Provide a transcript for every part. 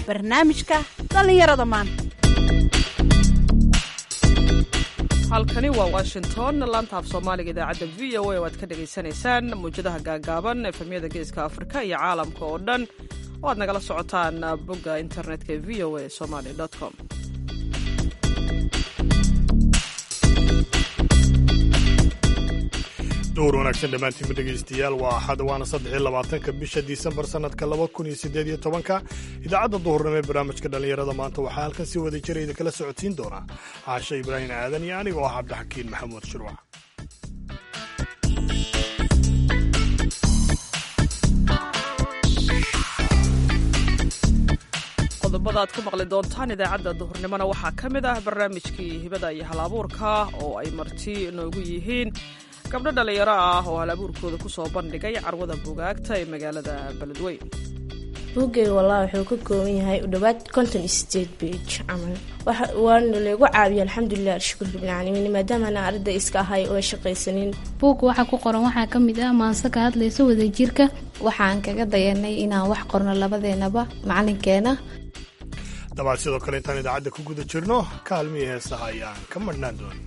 barnaamijka dhallinyarada maanta halkani waa washington laanta af soomaaliga idaacadda v o a oo aad ka dhagaysanaysaan mawjadaha gaagaaban efemyada geeska afrika iyo caalamka oo dhan oo aad nagala socotaan bogga internetka ee v o a somaly com duur wanaagsan dhammaantiinba dhegaystayaal waa axad waana saddexiyo labaatanka bisha disembar sannadka laba kun iyo siddeed iyo tobanka idaacadda duhurnimo ee barnaamijka dhallinyarada maanta waxaa halkan si wada jira idinkala socodsiin doona caashe ibraahim aadan iyo aniga oo ah cabdixakiin maxamuud shirwac qodobada aad ku maqli doontaan idaacadda duhurnimona waxaa ka mid ah barnaamijkii hibada iyo halabuurka oo ay marti noogu yihiin gabdho dhallinyaro ah oo halabuurkooda ku soo bandhigay carwada bugaagta ee magaalada beledweyn buuggay wallah wuxuu ka kooban yahay u dhowaad conton state bage camal waana lagu caabiya alxamdulilah alshukur bilcaalamiin maadaamana arday iska ahay oo shaqaysanin buugga waxaa ku qoran waxaa ka mid ah maanse ka hadlaysa wadajirka waxaan kaga dayanay inaan wax qorno labadeenaba macalinkeena dabaad sidoo kale intaan idaacadda ku guda jirno kaalmihii heesaha ayaan ka madhnaan doonin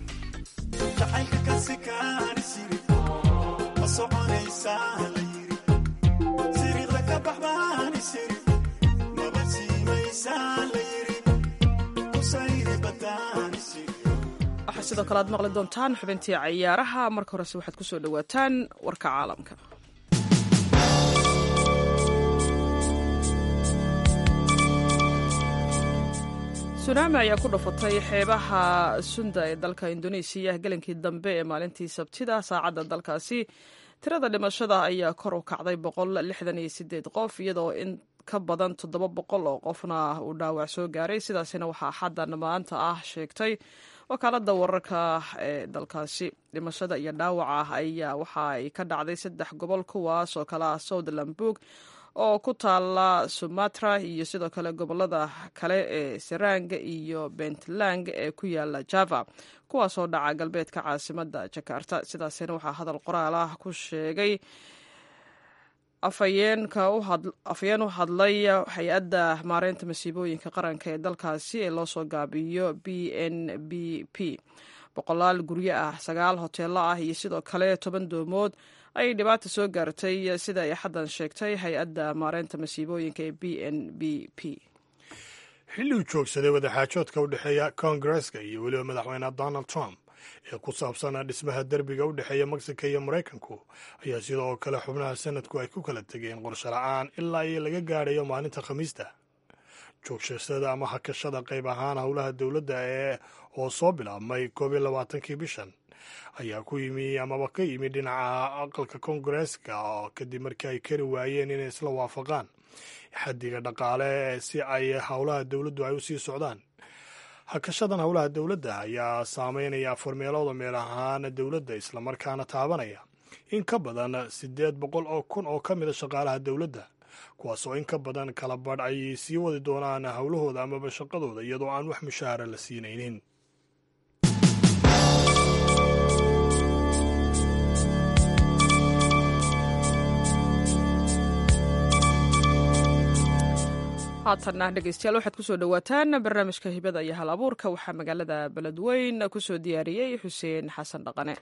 waxaa sidoo kale aad maqli doontaan xubintii cayaaraha marka horese waxaad ku soo dhowaataan warka caalamka sunaami ayaa ku dhufatay xeebaha sunda ee dalka indoneesiya gelinkii dambe ee maalintii sabtida saacadda dalkaasi tirada dhimashada ayaa kor u kacday boqol lixdan iyo sideed qof iyadoo in ka badan toddoba boqol oo qofna uu dhaawac soo gaaray sidaasina waxaa xaddan maanta ah sheegtay wakaalada wararka ee dalkaasi dhimashada iyo dhaawaca ayaa waxa ay ka dhacday saddex gobol kuwaas oo kale ah southlambug oo ku taala sumatra iyo sidoo kale gobolada kale ee serang iyo puntland ee ku yaala java kuwaasoo dhaca galbeedka caasimada jakarta sidaasina waxaa hadal qoraal ah ku sheegay afhayeen u hadlay hay-adda maareynta masiibooyinka qaranka ee dalkaasi ee loosoo gaabiyo b n b p boqolaal guryo ah sagaal hoteelo ah iyo sidoo kale toban doomood ayay dhibaata soo gaartay sida ay xaddan sheegtay hay-adda maareynta masiibooyinka ee b n b p xilli uu joogsaday wadaxaajoodka u dhexeeya koongareska iyo weliba madaxweyne donald trump ee ku saabsan dhismaha derbiga u dhexeeya mexico iyo maraykanku ayaa sidoo kale xubnaha sanadku ay ku kala tegeen qorsho la-aan ilaa iyo laga gaadhayo maalinta khamiista joogsashada ama hakashada qayb ahaan howlaha dowladda ee oo soo bilaabmay koob iyo labaatankii bishan ayaa ku yimi amaba ka yimi dhinaca aqalka koongareska kadib markii ay kari waayeen inay isla waafaqaan xaddiga dhaqaale si ay howlaha dowladdu ay u sii socdaan hakashadan howlaha dowladda ayaa saameynaya afar meelooda meel ahaan dowladda islamarkaana taabanaya in ka badan siddeed boqol oo kun oo ka mida shaqaalaha dowladda kuwaasoo in ka badan kala badh ay sii wadi doonaan howlahooda amaba shaqadooda iyadoo aan wax mushaahara la siinaynin haatanna dhegeystayaal waxaad kusoo dhowaataan barnaamijka hibada iyo hal abuurka waxaa magaalada beledweyn kusoo diyaariyey xuseen xasan dhaqane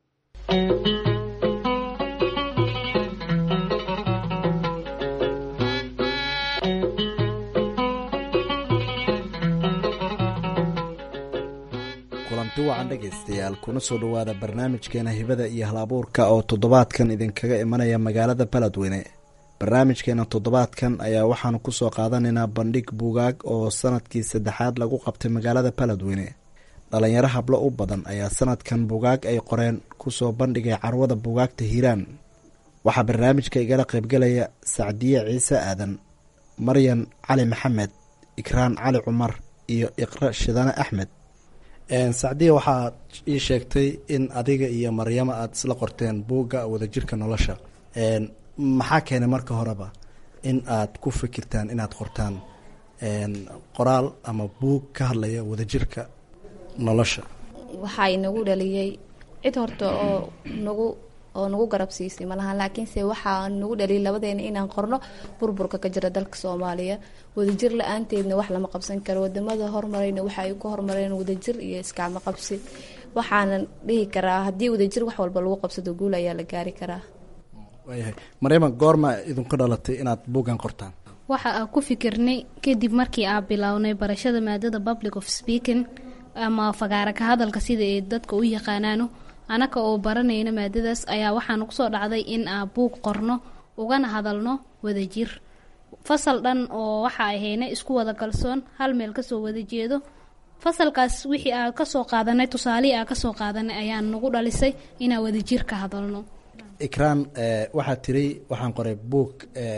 kulanti wacan dhegaystayaal kuna soo dhowaada barnaamijkeena hibada iyo hal abuurka oo toddobaadkan idinkaga imanaya magaalada beledweyne barnaamijkeena toddobaadkan ayaa waxaanu kusoo qaadanaynaa bandhig buugaag oo sanadkii saddexaad lagu qabtay magaalada beledweyne dhalinyaro hablo u badan ayaa sanadkan buugaag ay qoreen kusoo bandhigay carwada buugaagta hiiraan waxaa barnaamijka igala qaybgalaya sacdiye ciise aadan maryan cali maxamed ikraan cali cumar iyo iqra shidane axmed sacdiya waxaad ii sheegtay in adiga iyo maryamo aada isla qorteen buugga wadajirka nolosha maxaa keenay marka horeba in aad ku fikirtaan inaad qortaan qoraal ama buug ka hadlaya wadajirka nolosha waxaa inagu dhaliyey cid horta oo nagu oo nagu garab siisay malahan laakiinse waxaa nagu dhaliyay labadeena inaan qorno burburka ka jira dalka soomaaliya wadajir la-aanteedna wax lama qabsan karo wadamada hormarayna waxa ay ku hormareen wadajir iyo iskacmo qabsi waxaanan dhihi karaa haddii wadajir wax walba lagu qabsado guul ayaa la gaari karaa waayahay maryama goorma idinku dhalatay inaad buuggan qortaan waxa aan ku fikirnay kadib markii aan bilownay barashada maadada public of speaking ama fagaara ka hadalka sida ay dadka u yaqaanaano anaka oo baranayna maadadaas ayaa waxaan kusoo dhacday in aan buug qorno ugana hadalno wadajir fasal dhan oo waxa ahayna isku wada kalsoon hal meel kasoo wada jeedo fasalkaas wixii aa kasoo qaadanay tusaalihii aa kasoo qaadanay ayaa nagu dhalisay inaan wadajir ka hadalno ikraan waxaad tiri waxaan qoray buug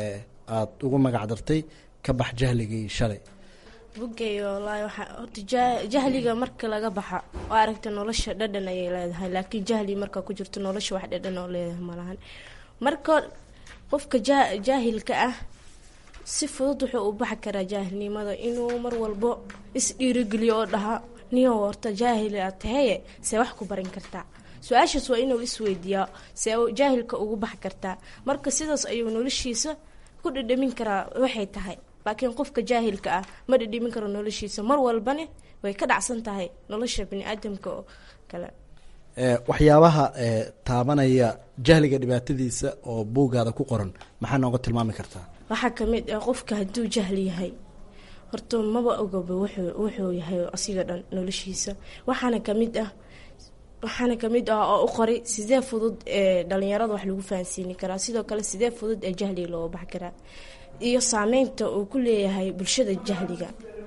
aada ugu magac dartay ka bax jahligii shalay bugeeyo wallaahi waxaa horta ja- jahliga marka laga baxa oo aragta nolosha dhadhan ayay leedahay laakiin jahli marka ku jirto nolosha wax dhadhan oo leedahay malahan marka qofka ja- jaahilka ah si fudud wuxuu u baxi karaa jaahilnimada inuu mar walbo is-dhiirigeliyo oo dhaha niyo horta jaahil aad taheye see wax ku barin kartaa su-aashaas waa inuu isweydiiyaa see jaahilka ugu baxi kartaa marka sidaas ayuu noloshiisa ku dhadhamin karaa waxay tahay laakiin qofka jaahilka ah ma dhadhamin karo noloshiisa mar walbane way ka dhacsan tahay nolosha bani-aadamka oo kale waxyaabaha taabanaya jahliga dhibaatadiisa oo buuggaada ku qoran maxaa nooga tilmaami kartaa waxaa kamid ah qofka hadduu jahli yahay horta maba ogaba wuxuu wuxuu yahay asiga dhan noloshiisa waxaana kamid ah waxaana kamid ah oo u qoray sidee fudud ee dhalinyarada wax lagu fahansiini karaa sidoo kale sidee fudud ee jahliga looga baxi karaa iyo saameynta uu ku leeyahay bulshada jahliga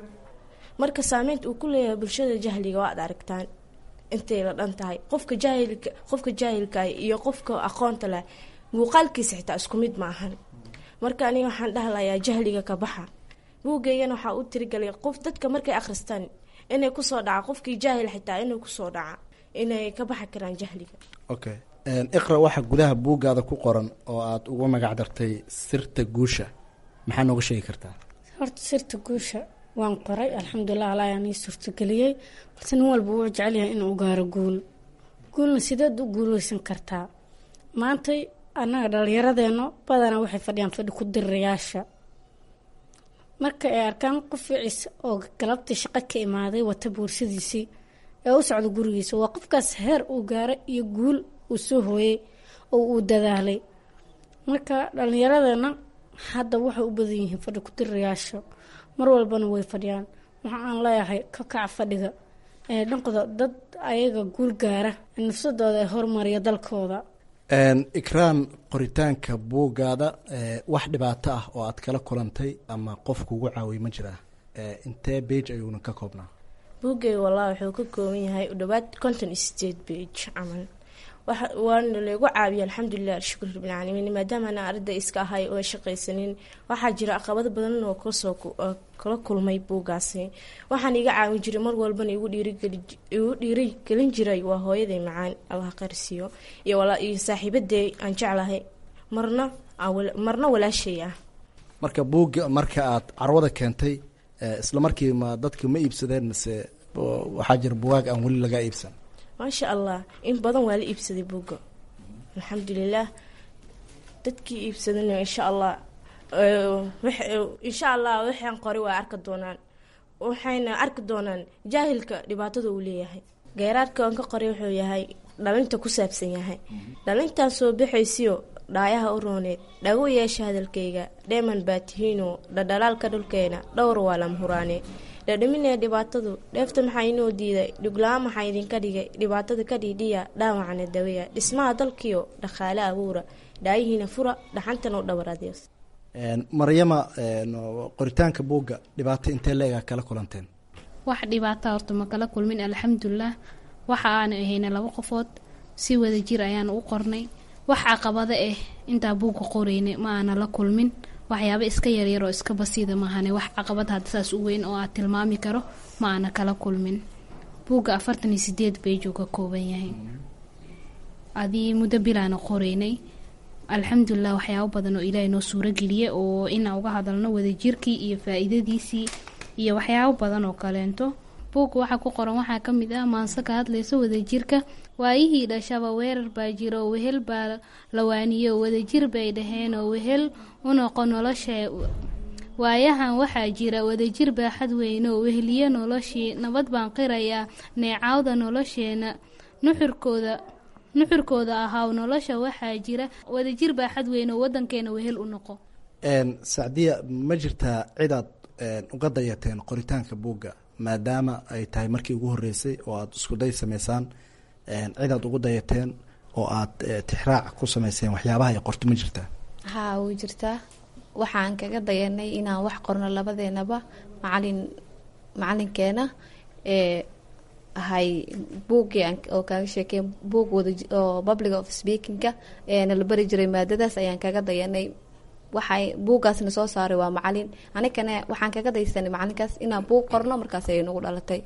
marka saameynta uu ku leeyahay bulshada jahliga waad aragtaan intay la dhan tahay qofka jaahilka qofka jaahilka iyo qofka aqoonta leh muuqaalkiisa xitaa isku mid ma ahan marka aniga waxaan dhahlayaa jahliga ka baxa buugeygana waxaa u tirigalay qof dadka markay akhristaan inay kusoo dhaca qofkii jaahil xitaa inay kusoo dhaca inay ka baxi karaan jahliga okay iqra waxa gudaha buuggaada ku qoran oo aada ugu magac dartay sirta guusha maxaa nooga sheegi kartaa horta sirta guusha waan qoray alxamdulilah allah ayaan ii suurtageliyey balse nin walba wuu jecelyahay inuu gaaro guul guulna sideed u guuleysan kartaa maantay annaga dhallinyaradeeno badanaa waxay fadhiyaan fadhi ku dirirayaasha marka ay arkaan qof ficiis oo galabtii shaqo ka imaaday wata buursadiisii ee u socda gurigiisa waa qofkaas heer uu gaaray iyo guul uu soo hooyey oo uu dadaalay marka dhallinyaradeena hadda waxay u badan yihiin fadhi ku dirirayaasha mar walbana way fadhiyaan waxa aan leeyahay ka kaca fadhiga ee dhankooda dad ayaga guul gaara nafsadooda ee hormariya dalkooda ikraan qoritaanka buuggaada wax dhibaato ah oo aad kala kulantay ama qof kugu caawiyay ma jiraa intee bage ayuuna ka koobnaa buugay wallahi wuxuu ka kooban yahay u dhawaad conton state bage camal waana lagu caabiya alxamdulilah alshukr rabbilcaalamiin maadaamana arday iska ahay oo shaqaysanin waxaa jira caqabado badan oo kasoo kala kulmay buugaasi waxaan iga caawin jiray mar walbana igu dhiirigelin jiray waa hooyaday macaan allah qarsiyo iyo saaxiibaday aan jeclahay marna marna walaashay ah marka buugga marka aad carwada keentay isla markiima dadka ma iibsadeen mise waxaa jira bugaag aan weli laga iibsan maasha allah in badan waa la iibsaday buugga alxamdulilah dadkii iibsadana insha allah insha allah waxaan qoray waa arki doonaan waxayna arki doonaan jaahilka dhibaatada uu leeyahay geeraarka aan ka qoray wuxuu yahay dhalinta ku saabsan yahay dhalintan soo baxaysiyo dhaayaha u rooneed dhago yeesha hadalkayga dheeman baa tihiino dhadhalaalka dhulkeena dhowr waa lama huraane dhadhaminee dhibaatadu dheefta maxaa inoo diiday dhugla-aan maxaa idinka dhigay dhibaatada ka dhiidhiya dhaawacana daweya dhismaha dalkiyo dhaqaale abuura dhaayihiina fura dhaxantana u dhabar adees maryama qoritaanka buugga dhibaato intee leegaa kala kulanteen wax dhibaata horta ma kala kulmin alxamdulilah waxa aanu ahayna laba qofood si wada jir ayaanu u qornay wax caqabado ah intaa buugga qoreynay ma aana la kulmin waxyaaba iska yaryar oo iska basiida maahane wax caqabad hadda saas u weyn oo aad tilmaami karo ma aana kala kulmin buugga afartan iyo sideed beejuu ka kooban yahay adii muddo bilaana qoreynay alxamdulilah waxyaabo badan oo ilaahay noo suurageliyay oo inaan uga hadalno wadajirkii iyo faa-iidadiisii iyo waxyaabo badan oo kaleento buugga waxaa ku qoran waxaa ka mid ah maanse ka hadlaysa wadajirka waayihii dhashaba weerar baa jiro wehel baa la waaniyo wadajir bay dhaheen oo wehel u noqo nolosha waayahan waxaa jira wadajir baaxad weyno weheliye noloshii nabad baan qirayaa neecawda nolosheena nuxurkooda nuxurkooda ahaw nolosha waxaa jira wadajir baaxad weyno wadankeena wehel u noqo sacdiya ma jirtaa cidaad uga dayateen qoritaanka buugga maadaama ay tahay markii ugu horeysay oo aada iskuday sameysaan cidaad ugu dayateen oo aada tixraac ku sameyseen waxyaabaha ay qorto ma jirtaa haa way jirtaa waxaan kaga dayanay inaan wax qorno labadeenaba macalin macalinkeena ee ahay buuggii oo kaaga sheekey buug wada oo public of speakinga ee nala bari jiray maadadaas ayaan kaga dayanay waxay buuggaasna soo saaray waa macalin anigana waxaan kaga daysanay macalinkaas inaan buug qorno markaas ay nagu dhalatay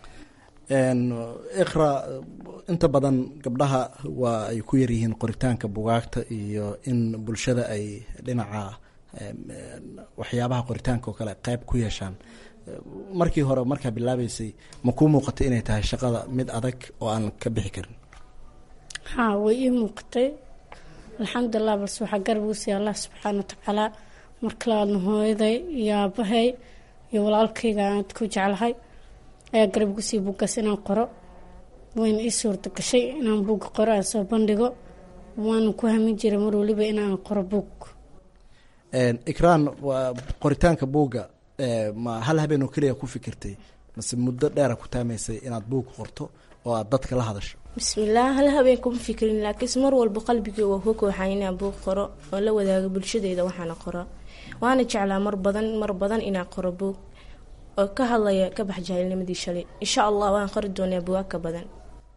iqra inta badan gabdhaha waa ay ku yaryihiin qoritaanka bugaagta iyo in bulshada ay dhinaca waxyaabaha qoritaanka oo kale qeyb ku yeeshaan markii hore markaa bilaabeysay ma kuu muuqatay inay tahay shaqada mid adag oo aan ka bixi karin haa way ii muuqatay alxamdulilah balse waxaa garab ugu siiya allah subxaana watacaala marka labaadna hooyaday iyo aabahay iyo walaalkayga aad ku jeclahay ayaa garab ugu siiya buuggaas inaan qoro wayna ii suurta gashay inaan buugga qoro aan soo bandhigo waana ku hamin jiray mar waliba inaan qoro buug ikraan qoritaanka buugga ma hal habeen oo keliya ku fikirtay mase muddo dheera ku taamaysay inaad buug qorto oo aad dadka la hadasho bismillaah hal habeen kuma fikirin laakiinse mar walba qalbigii waa ku kooxaa inaan buug qoro oo la wadaago bulshadeeda waxaana qoro waana jeclaa mar badan mar badan inaan qoro buug oo ka hadlaya ka bax jaahilnimadii shalay insha allah waan qori doonaa buwaag ka badan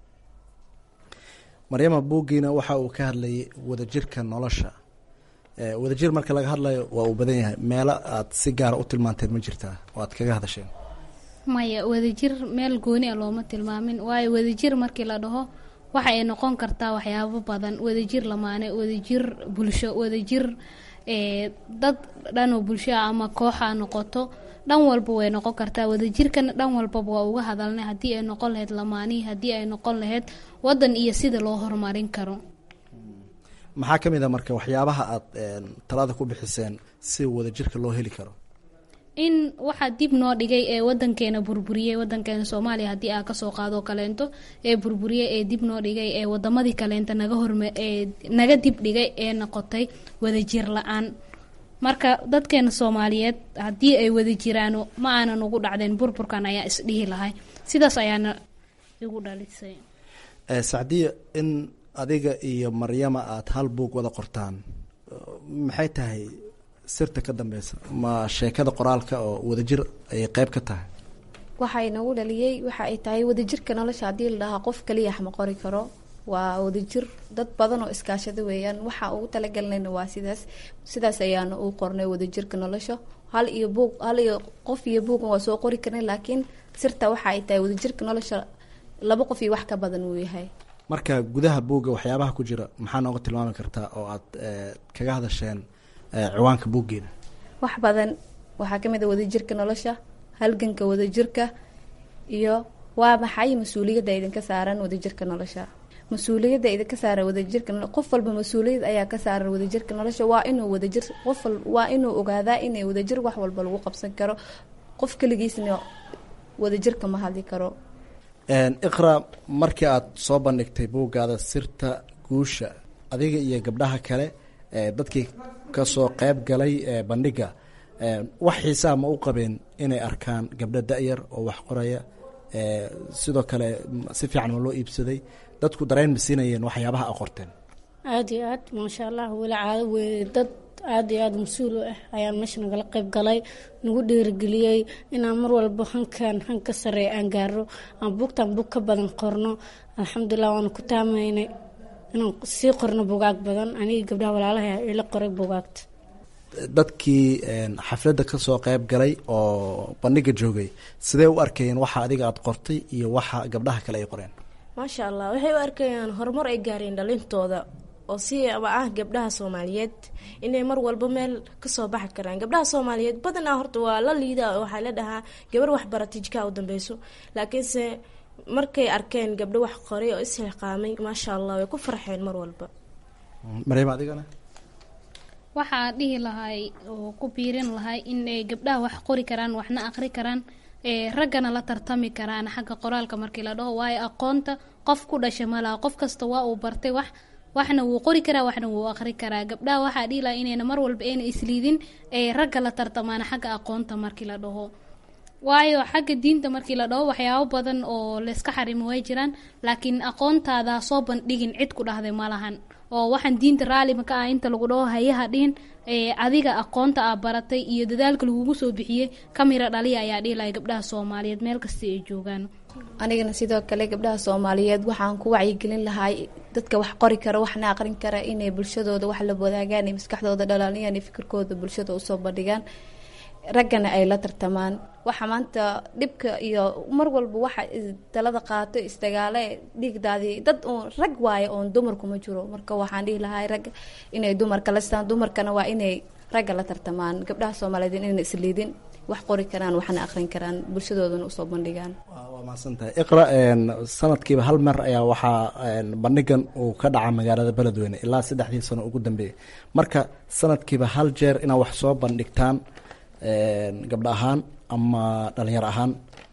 maryama buuggiina waxa uu ka hadlayay wadajirka nolosha wadajir marka laga hadlayo waa uu badan yahay meelo aad si gaara u tilmaanteen ma jirtaa oo aad kaga hadasheen maya wadajir meel gooni a looma tilmaamin waayo wadajir markii la dhaho waxa ay noqon kartaa waxyaabo badan wadajir lamaane wadajir bulsho wadajir dad dhanoo bulsho ah ama kooxa noqoto dhan walba way noqon kartaa wadajirkana dhan walbaba waa uga hadalnay haddii ay noqon lahayd lamaanihi haddii ay noqon lahayd wadan iyo sida loo horumarin karo maxaa ka mid a marka waxyaabaha aada talada ku bixiseen si wadajirka loo heli karo in waxaa dib noo dhigay ee wadankeena burburiyey wadankeena soomaaliya haddii aa kasoo qaadoo kaleento ee burburiyey ee dib noo dhigay ee wadamadii kaleenta naga horme ee naga dib dhigay ee noqotay wadajir la-aan marka dadkeena soomaaliyeed haddii ay wada jiraano ma aanan ugu dhacdeen burburkan ayaa isdhihi lahay sidaas ayaana igu dhalisay sacdiya in adiga iyo maryama aada hal buug wada qortaan maxay tahay sirta ka dambeysa ma sheekada qoraalka oo wadajir ayay qeyb ka tahay waxay nagu dhaliyey waxa ay tahay wadajirka nolosha haddii la dhahaa qof kaliya ma qori karo waa wadajir dad badan oo iskaashada weeyaan waxa ugu talagelinayna waa sidaas sidaas ayaana u qornay wadajirka nolosha hal iyo buug hal iyo qof iyo buugan waa soo qori karnay laakiin sirta waxa ay tahay wadajirka nolosha laba qof iyo wax ka badan uu yahay marka gudaha buugga waxyaabaha ku jira maxaa nooga tilmaami kartaa oo aad kaga hadasheen ciwaanka buuggeeda wax badan waxaa kamid a wadajirka nolosha halganka wadajirka iyo waa maxay mas-uuliyadda idinka saaran wadajirka nolosha mas-uuliyadda idinka saaran wadajirka qof walba mas-uuliyad ayaa ka saaran wadajirka nolosha waa inuu wadajir qof waa inuu ogaadaa inay wadajir wax walba lagu qabsan karo qof keligiisna wadajirka ma hadli karo iqra markii aada soo bandhigtay buuggaada sirta guusha adiga iyo gabdhaha kale dadkii kasoo qeyb galay bandhiga wax xiisaa ma u qabeen inay arkaan gabdho da-yar oo wax qoraya sidoo kale si fiican ma loo iibsaday dadku dareen ma siinayeen waxyaabaha a qorteen aada iyo aad maasha allah weli caado wey dad aada iyo aada mas-uul u ah ayaan meesha nagala qeyb galay nagu dhiirigeliyey inaan mar walba hankan han ka sareeya aan gaaro aan buugtaan buug ka badan qorno alxamdulilah waana ku taamaynay inaan sii qorno bugaag badan anigii gabdhaha walaalaha ila qoray bugaagta dadkii xafladda kasoo qeyb galay oo bandhiga joogay sidee u arkayeen waxa adiga aada qortay iyo waxa gabdhaha kale ay qoreen maasha allah waxay u arkayaan horumar ay gaareen dhalintooda oo siaba ah gabdhaha soomaaliyeed inay mar walba meel kasoo baxi karaan gabdhaha soomaaliyeed badanaa horta waa la liida waxaa la dhahaa gabar waxbaratay jikaa u dambeyso laakiinse markay arkeen gabdho wax qoray oo isxiqaamay maasha allah way ku farxeen mar walba maryam adigana waxaa dhihi lahay oo ku biirin lahay in ay gabdhaha wax qori karaan waxna aqri karaan ee raggana la tartami karaan xagga qoraalka markii la dhaho waayo aqoonta qof ku dhasha malaha qof kasta waa uu bartay wax waxna wuu qori karaa waxna wuu aqri karaa gabdhaha waxaa dhihi lahay inayna mar walba ayna isliidin ee ragga la tartamaan xagga aqoonta markii la dhaho waayo xagga diinta markii la dhaho waxyaabo badan oo layska xarimo way jiraan laakiin aqoontaada soo bandhigin cid ku dhahday ma lahan oo waxaan diinta raalima ka ah inta lagu dhaho hayaha dhihin ee adiga aqoonta aa baratay iyo dadaalka lagugu soo bixiyey kamira dhaliya ayaa dhihi lahay gabdhaha soomaaliyeed meel kasta ay joogaan anigana sidoo kale gabdhaha soomaaliyeed waxaan ku wacyigelin lahaa dadka wax qori kara waxna aqrin kara inay bulshadooda wax la wadaagaan iyo maskaxdooda dhalaaliyaan iyo fikirkooda bulshada usoo bandhigaan raggana ay la tartamaan waxa maanta dhibka iyo mar walba waxa talada qaato isdagaale dhiigdaadii dad uun rag waayo oon dumarku ma jiro marka waxaan dhihi lahaa ragga inay dumarka la sitaan dumarkana waa inay ragga la tartamaan gabdhaha soomaaliyeed inayna isliidin wax qori karaan waxna aqrin karaan bulshadoodana usoo bandhigaan waa mahadsantahay iqra sanadkiiba hal mar ayaa waxaa bandhigan uu ka dhaca magaalada beledweyne ilaa saddexdii sano ugu dambeeyay marka sanadkiiba hal jeer inaad wax soo bandhigtaan gabdho ahaan ama dhalinyar ahaan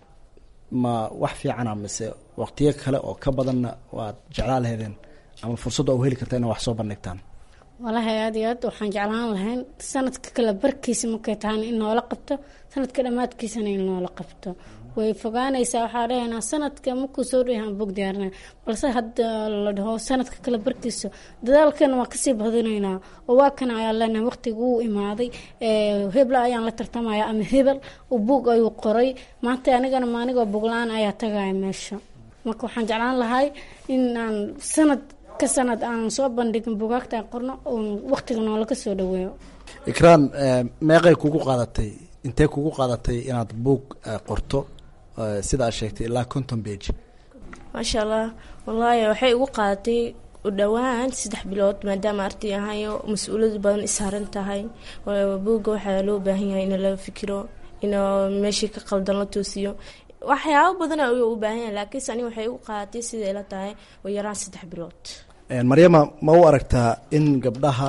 ma wax fiicana mise waqtiyo kale oo ka badanna waad jeclaa laheedeen ama fursadda u heli karta ina wax soo bandhigtaan walahi aada iyo aad waxaan jeclaan lahayn sanadka kale barkiisa markay tahan in noola qabto sanadka dhammaadkiisana in noola qabto way fogaanaysaa waxaa dhahaynaa sanadka markuu soo dhahan bog diyaarina balse hadda la dhaho sanadka kale barkiisa dadaalkana waa kasii badinaynaa oo waa kana ayaan leenahay waqtiga wuu imaaday hebla ayaan la tartamaya ama hebel bug ayuu qoray maanta anigana maanigoo bogla-aan ayaa tagaya meesha marka waxaan jeclaan lahay in aan sanad ka sanad aan soo bandhigin bugaagta aan qorno oon waqtiga noola ka soo dhaweeyo ikraan meeqay kugu qaadatay intee kugu qaadatay inaad buug qorto sida aad sheegtay ilaa conton bage maasha allah wallaahi waxay igu qaadatay u dhowaan saddex bilood maadaama arday ahayo mas-uuliyad badan isaaran tahay buugga waxaa loo baahan yahay in la fikiro in meeshii ka qaldan la toosiyo waxyaabo badan ayuu u baahan yahay laakiinse ani waxay igu qaadatay siday la tahay oo yaraan saddex bilood maryama ma u aragtaa in gabdhaha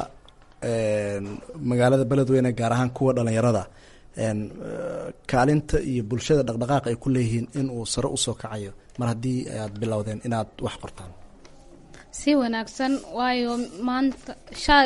magaalada beledweyne gaar ahaan kuwa dhalinyarada kaalinta iyo bulshada dhaqdhaqaaq ay ku leeyihiin in uu sare usoo kacayo mar haddii aad bilowdeen inaad wax qortaan si wanaagsan waayo maanta sha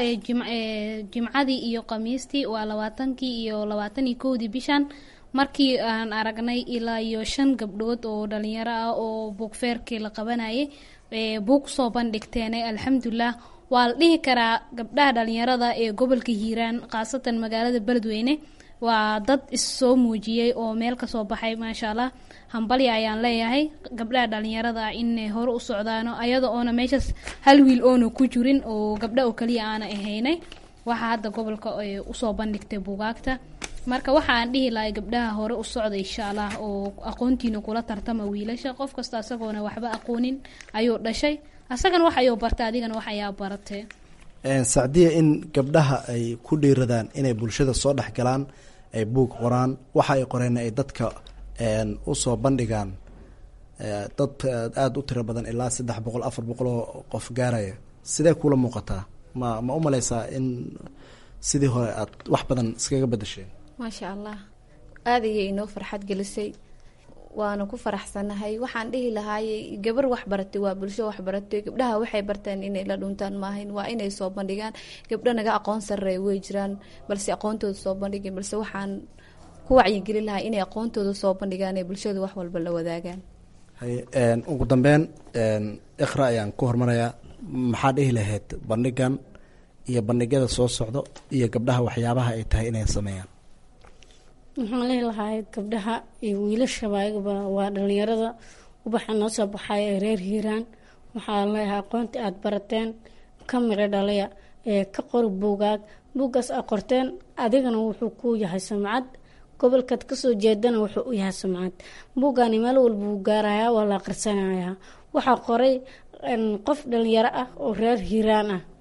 jimcadii iyo khamiistii waa labaatankii iyo labaatan iyo kowdii bishan markii aan aragnay ilaa iyo shan gabdhood oo dhalinyaro ah oo buugfeerkii la qabanayay buug soo bandhigteen alxamdulilah waa la dhihi karaa gabdhaha dhalinyarada ee gobolka hiiraan khaasatan magaalada beledweyne waa dad issoo muujiyey oo meel kasoo baxay maasha allah hambalya ayaan leeyahay gabdhaha dhalinyarada ah inay hore u socdaano ayada oona meeshaas hal wiil oona ku jirin oo gabdha oo kaliya aana ahaynay waxaa hadda gobolka usoo bandhigtay buugaagta marka waxaan dhihi lahay gabdhaha hore u socda insha allah oo aqoontiina kula tartama wiilasha qof kasta asagoona waxba aqoonin ayuu dhashay asagana wax ayuu bartay adigana wax ayaa baratee sacdiya in gabdhaha ay ku dhiiradaan inay bulshada soo dhex galaan ay buug qoraan waxa ay qoreen ay dadka usoo bandhigaan dad aada u tiro badan ilaa saddex boqol afar boqol oo qof gaaraya sidee kula muuqataa ma ma u maleysaa in sidii hore aad wax badan iskaga bedesheen maasha allah aada ayay inoo farxad gelisay waana ku faraxsanahay waxaan dhihi lahaayey gabar waxbaratay waa bulsho waxbaratay gabdhaha waxay barteen inay la dhuntaan maahayn waa inay soo bandhigaan gabdho naga aqoon sarreey way jiraan balse aqoontooda soo bandhigin balse waxaan ku wacyigelin lahaa inay aqoontooda soo bandhigaan ee bulshada wax walba la wadaagaan hay ugu dambeyn iqra ayaan ku hormarayaa maxaa dhihi lahayd bandhigan iyo bandhigyada soo socdo iyo gabdhaha waxyaabaha ay tahay inay sameeyaan waxaan lehi lahay gabdhaha iyo wiilashaba ayagaba waa dhalinyarada ubaxa noo soo baxay ee reer hiiraan waxaa leeyahay aqoonta aada barateen ka miro dhalaya ee ka qori buugaag buuggaas aad qorteen adigana wuxuu ku yahay sumcad gobolkaad kasoo jeedana wuxuu u yahay sumcad buuggaani meel walba wuu gaarayaa waa la aqrisanayaa waxaa qoray qof dhalinyaro ah oo reer hiiraan ah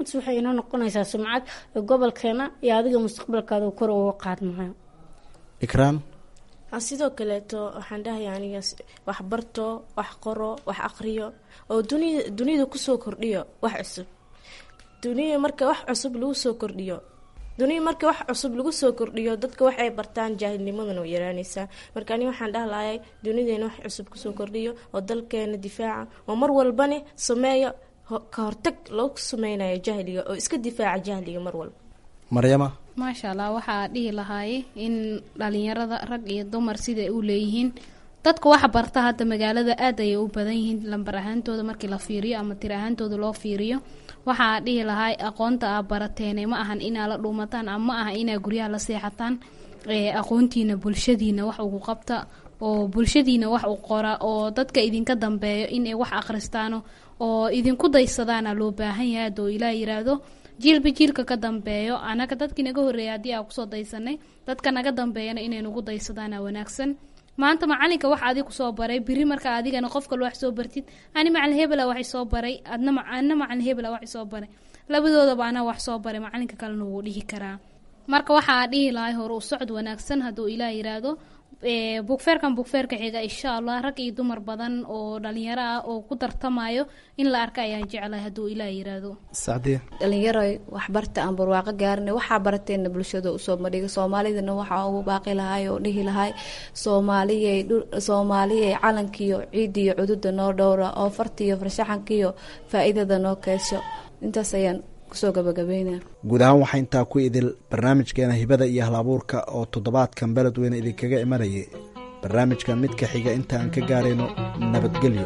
intaas waxay inoo noqonaysaa sumcad gobolkeena iyo adiga mustaqbalkaada kor uga qaadmayo ikraan sidoo kaleeto waxaan dhahaya aniga wax barto wax qoro wax aqriyo oo dunia duniyada kusoo kordhiyo wax cusub duniya marka wax cusub lagu soo kordhiyo duniya marka wax cusub lagu soo kordhiyo dadka waxay bartaan jaahilnimadana way yaraanaysaa marka ani waxaan dhahlaayay duniyadeena wax cusub kusoo kordhiyo oo dalkeena difaaca oo mar walbane sameeya ka hortag loogu sameynayo jahliga oo iska difaaca jahliga mar walba maryama maasha allah waxaa dhihi lahaaye in dhalinyarada rag iyo dumar siday u leeyihiin dadka waxa barta hadda magaalada aad ayay u badan yihiin lambar ahaantooda markii la fiiriyo ama tir ahaantooda loo fiiriyo waxaa dhihi lahay aqoonta aa barateene ma ahan inaa la dhuumataan ama ma aha inaa guryaha la seexataan aqoontiina bulshadiina wax ugu qabta oo bulshadiina wax u qora oo dadka idinka dambeeyo inay wax akhristaano oo idinku daysadaana loo baahan yahay hadoo ilaa yiraahdo jiilba jiilka ka dambeeyo anaga dadkii naga horreeya haddii aa kusoo daysanay dadka naga dambeeyana inay nagu daysadaana wanaagsan maanta macalinka wax adig kusoo baray biri marka adigana qof kale wax soo bartid ani macalin hebela waxay soo baray adna adna macalin hebela waxay soo baray labadoodaba anaa wax soo baray macalinka kalena wuu dhihi karaa marka waxaa dhihi lahay hore u socod wanaagsan hadduu ilaah yiraahdo bugfeerkan bugfeerka xiga insha allah rag iyo dumar badan oo dhalinyaro ah oo ku tartamayo in la arka ayaan jeclahay hadduu ilaah yiraahdo sacdiya dhalinyaroy waxbarta aan barwaaqo gaarina waxaa barateena bulshada usoo madhiga soomaalidana waxaa ugu baaqi lahay oo dhihi lahay soomaaliyay soomaaliyay calankiyo ciidiyo cududa noo dhowra oo fartiyo farshaxankiyo faa-iidada noo keesho intaas ayaan kusoo gabagabeynaa guud ahaan waxaa intaa ku idil barnaamijkeena hibada iyo hal-abuurka oo toddobaadkan beledweyne idinkaga imanayay barnaamijkan midka xiga inta aan ka gaarayno nabadgelyo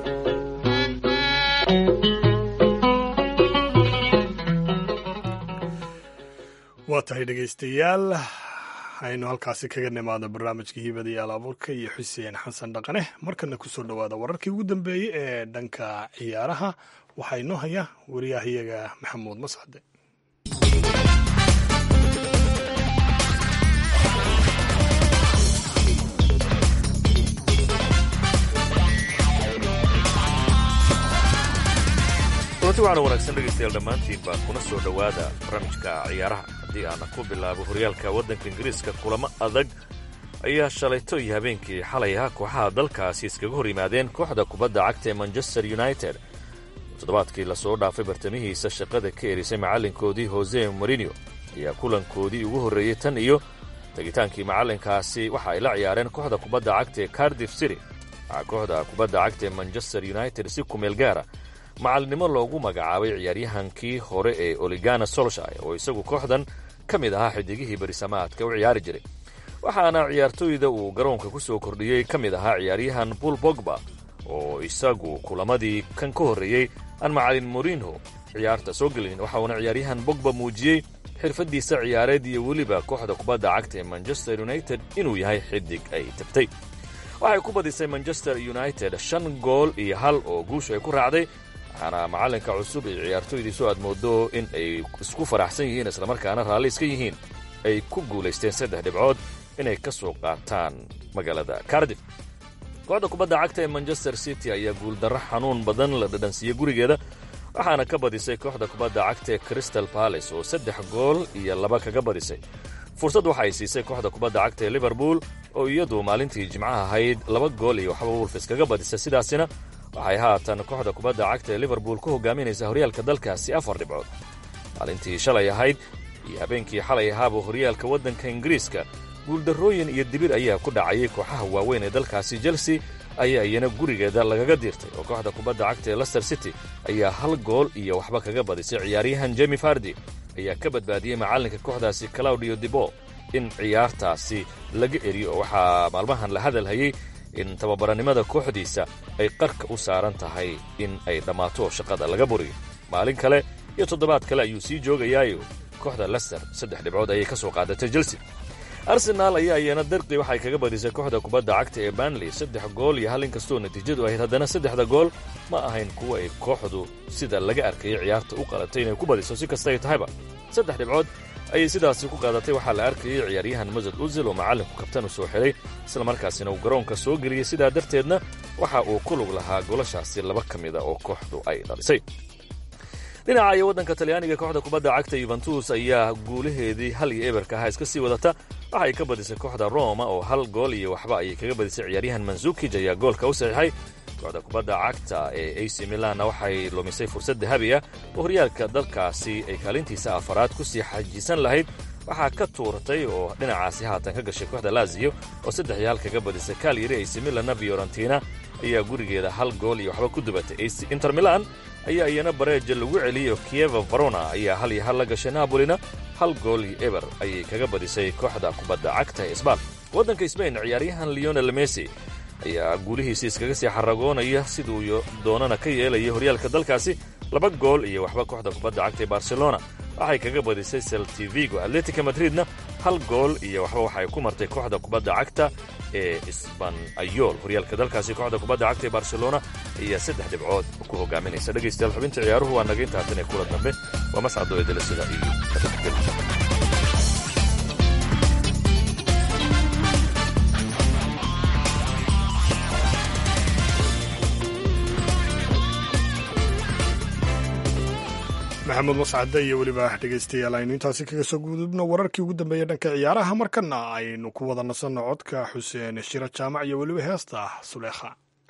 waa tahay dhegaystayaal aynu halkaasi kaga nimaado barnaamijka hibada iyo hal-abuurka iyo xuseen xasan dhaqane markana kusoo dhowaada wararkii ugu dambeeyey ee dhanka ciyaaraha waxaa inoo haya wariyahayaga maxamuud mascade kulanti waxaana wanaagsan dhegaystayaal dhammaantiinba kuna soo dhowaada barnaamijka ciyaaraha haddii aana ku bilaabo horyaalka waddanka ingiriiska kulamo adag ayaa shalayto iyo habeenkii xalay ah kooxaha dalkaasi iskaga hor yimaadeen kooxda kubadda cagta ee manchester united toddobaadkii lasoo dhaafay bartamihiisa shaqada ka erisay macallinkoodii hose marino ayaa kulankoodii ugu horreeyey tan iyo tegitaankii macallinkaasi waxa ay la ciyaareen kooxda kubadda cagta ee cardiff city waxaa kooxda kubadda cagta ee manchester united si kumeel gaara macalinimo loogu magacaabay ciyaaryahankii hore ee oligana solshire oo isagu kooxdan ka mid ahaa xidigihii berisamaadka u ciyaari jiray waxaana ciyaartooyda uu garoonka ku soo kordhiyey ka mid ahaa ciyaaryahan bul bogba oo isagu kulamadii kan ka horreeyey aan macalin morinho ciyaarta soo gelinin waxa uuna ciyaaryahan bogba muujiyey xirfaddiisa ciyaareed iyo weliba kooxda kubadda cagta ee manchester united inuu yahay xidig ay tabtay waxay ku badisay manchester united shan gool iyo hal oo guushu ay ku raacday waxaana macallinka cusub iyo ciyaartooydiisu aad moodo in ay isku faraxsan yihiin islamarkaana raalli iska yihiin ay ku guulaysteen saddex dhibcood inay ka soo qaataan magaalada cardif kooxda kubadda cagta ee manchester city ayaa guuldarro xanuun badan la dhadhansiiyey gurigeeda waxaana ka badisay kooxda kubadda cagta ee crystal balace oo saddex gool iyo laba kaga badisay fursad waxa ay siisay kooxda kubadda cagta ee liverpool oo iyadu maalintii jimcaha ahayd laba gool iyo waxba wolfis kaga badisay sidaasina waxay haatan kooxda kubadda cagta ee liverpool ku hogaaminaysaa horyaalka dalkaasi afar dhibcood maalintii shalay ahayd iyo habeenkii xalay ahaaba horyaalka waddanka ingiriiska guuldarrooyin iyo dibir ayaa ku dhacayay kooxaha waaweyn ee dalkaasi chelsea ayaa iyana gurigeeda lagaga diirtay oo kooxda kubadda cagta ee lester city ayaa hal gool iyo waxba kaga badisay ciyaaryahan jemi fardi ayaa ka badbaadiyey macallinka kooxdaasi claudio dibo in ciyaartaasi laga eriyo oo waxaa maalmahan la hadal hayey in tababaranimada kooxdiisa ay qarka u saaran tahay in ay dhammaato shaqada laga buriyo maalin kale iyo toddobaad kale ayuu sii joogayaayo kooxda lester saddex dhibcood ayay ka soo qaadatay chelsea arsenaal ayaa iyana darqi waxay kaga badisay kooxda kubadda cagta ee banley saddex gool iyo hal inkastoo natiijadu ahayd haddana saddexda gool ma ahayn kuwa ay kooxdu sida laga arkayay ciyaarta u qalatay inay ku badiso si kasta ay tahayba saddex dhibcood ayay sidaasi ku qaadatay waxaa la arkayay ciyaaryahan masad uzil oo macallinku kabtan u soo xidhay islamarkaasina uu garoonka soo geliyey sidaa darteedna waxa uu ku lug lahaa golashaasi laba ka mida oo kooxdu ay dhalisay dhinaca iyo waddanka talyaaniga kooxda kubadda cagta yuventus ayaa guulaheedii hal iyo eberka ahaa iska sii wadata waxay ka badisay kooxda roma oo hal gool iyo waxba ayay kaga badisay ciyaaryahan manzukij ayaa goolka u saxiixay kooxda kubadda cagta ee ac milanna waxay lumisay fursad dahabi ah oo horyaalka dalkaasi ay kaalintiisa afaraad ku sii xajisan lahayd waxaa ka tuuratay oo dhinacaasi haatan ka gashay kooxda laziyo oo saddex iyo hal kaga badisay kalyari ac milanna fiorentina ayaa gurigeeda hal gool iyo waxba ku dubatay ac inter milan ayaa iyana bareeja lagu celiyey oo kieva varona ayaa hal iyo hal la gashay nabolina hal gool iyo eber ayay kaga badisay kooxda kubadda cagta ee sbal waddanka sbain ciyaaryahan leonel messi ayaa guulihiisi iskaga sii xaragoonaya siduu doonana ka yeelaya horyaalka dalkaasi laba gool iyo waxba kooxda kubadda cagta ee barcelona waxay kaga badisay seltivigo atletica madridna hal gool iyo waxba waxay ku martay kooxda kubadda cagta ee sbanayol horyaalka dalkaasi kooxda kubadda cagta ee barcelona ayaa saddex dhibcood ku hogaaminaysa dhegaystayaal xubinta ciyaaruhu waa naga inta haatan ee kula dambe waa mascado edele sida iyo kadabgel maxamed mascade iyo weliba dhegaystayaal aynu intaasi kaga soo gudubno wararkii ugu dambeeyey dhanka ciyaaraha markana aynu ku wada nasanno codka xuseen shiro jaamac iyo weliba heesta suleekha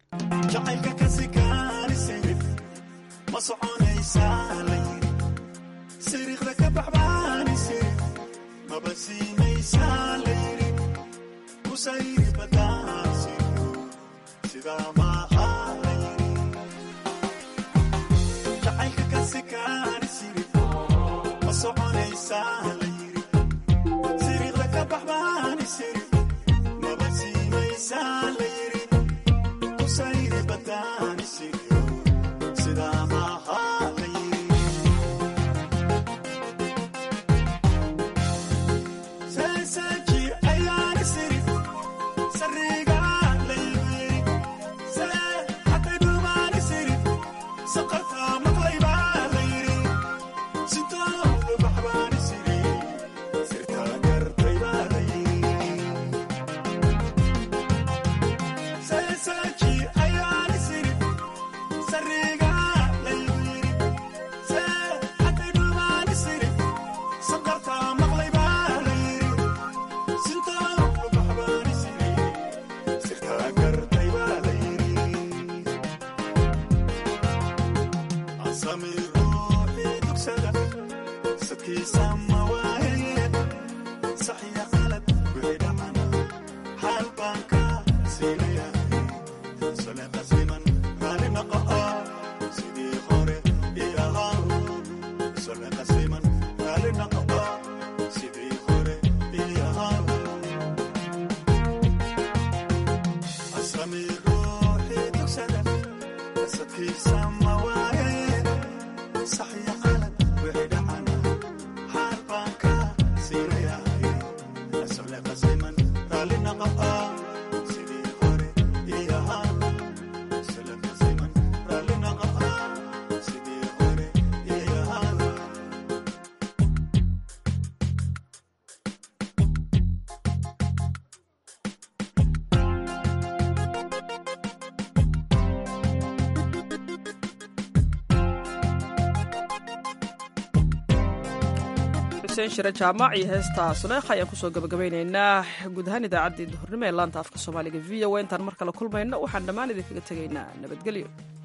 xuseen shire jaamac iyo heesta suleekha ayaan kusoo gabagabaynaynaa guud ahaan idaacaddii duhurnimo ee laanta afka soomaaliga v o a intaan mar kale kulmayno waxaan dhammaan idinkaga tegaynaa nabadgelyo